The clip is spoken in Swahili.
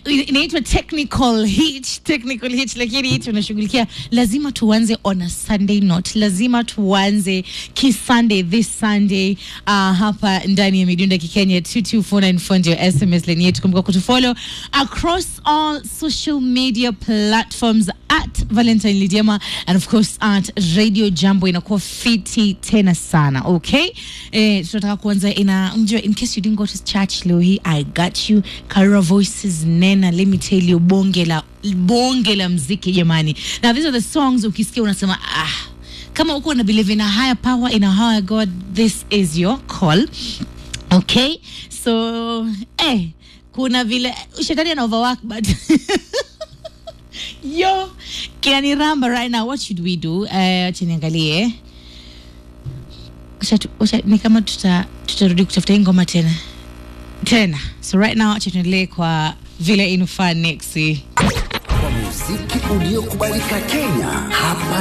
inaitwa technical hitch, technical hitch, lakini tunashughulikia, lazima tuanze on a Sunday note, lazima tuanze kisunday this Sunday uh, hapa ndani ya midunda kikenya 22494 ndio SMS line yetu. Kumbuka kutufollow across all social media platforms at Valentine Lidiema and of course at Radio Jambo. Inakuwa fiti tena sana okay. Eh, tunataka kuanza ina mjua, in case you didn't go to church leo hii, I got you. Karura Voices nena, let me tell you, bonge la bonge la mziki jamani. Now these are the songs ukisikia unasema ah kama uko na believe in a higher power in a higher God, this is your call. Okay, so eh, kuna vile shetani ana overwork but yo kinaniramba right now. What should we do? Uh, acha niangalie Acha tu- acha- ni kama tuta tutarudi kutafuta hii ngoma tena tena. So right now acha tuendelee kwa vile inufaa next Kwa muziki uliokubalika Kenya hapa